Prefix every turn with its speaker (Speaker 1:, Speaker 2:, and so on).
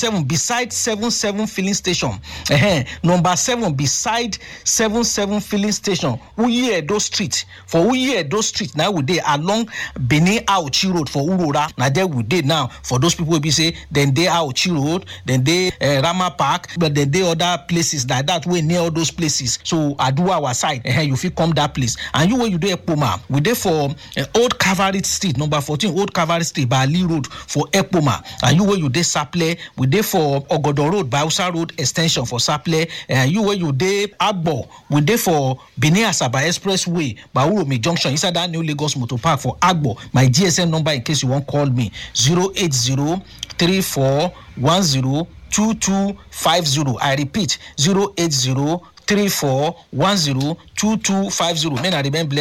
Speaker 1: seven beside seven seven filling station uh-huh. number seven beside seven seven filling station uyi edo street for uyi edo street na we dey along benin auchi road for urora na there we dey now for those people wey be say dem dey auchi road dem dey uh, rama park but dem dey other places like that wey near all those places so aduwa our side uh, you fit come that place and you wey you dey ekpoma we dey for uh, old cavalry street number fourteen old cavalry street by ali road for ekpoma and you wey you dey saple we dey for ogodo road by hausa road ex ten sion for saple and you wey you dey agbo we dey for benin asaba expressway by uromi junction inside that new lagos motor park for agbo my gsm number in case you wan call me zero eight zero three four one zero two two five zero i repeat zero eight zero three four one zero two two five zero may na remain blessed.